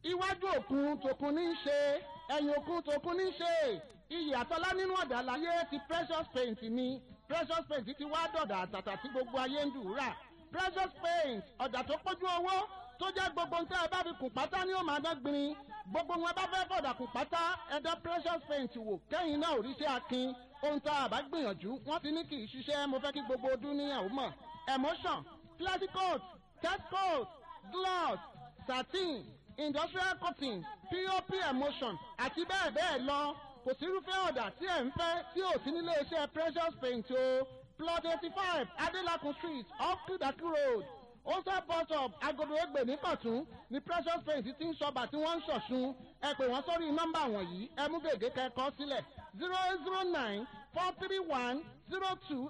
iwájú òkun tòkun ní í ṣe ẹ̀yìn òkun tòkun ní í ṣe iyì àtọ́lá nínú ọ̀dà láyé ti precious paint ni precious paint ti wá dọ̀dà àtàtà tí gbogbo ayé ń dùúrà precious paint ọ̀dà tó pójú owó tó jẹ́ gbogbo nǹkan ẹ bá fi kùn pátá ní ó máa dán gbin gbogbo wọn bá fẹ́ fọ̀dà kùn pátá ẹ̀dá precious paint wò kẹ́yìn náà òrìṣẹ́ akin ohun tá a bá gbìyànjú wọ́n ti ní kì í ṣiṣẹ́ mo fẹ́ kí gbogbo ọdún níyàwó mọ̀ emotion classic coat test coat gloss satin industrial cotton pop emotion àti bẹ́ẹ̀ bẹ́ẹ̀ lọ kò sírúfẹ́ ọ̀dà tí ẹ̀ ń fẹ́ tí ò sí nílé iṣẹ́ precious paint o plot eighty five adelakun street off kudaki road ose bus stop agodo egbe ní kọ̀tún ní precious paint ti ń sọba tí wọ́n ń ṣọ̀ṣun ẹ pè wọ́n sórí nọ́mbà wọ̀nyí ẹ mú gègé kẹ́kọ̀ọ́ sílẹ̀ zero eight zero nine four three one zero two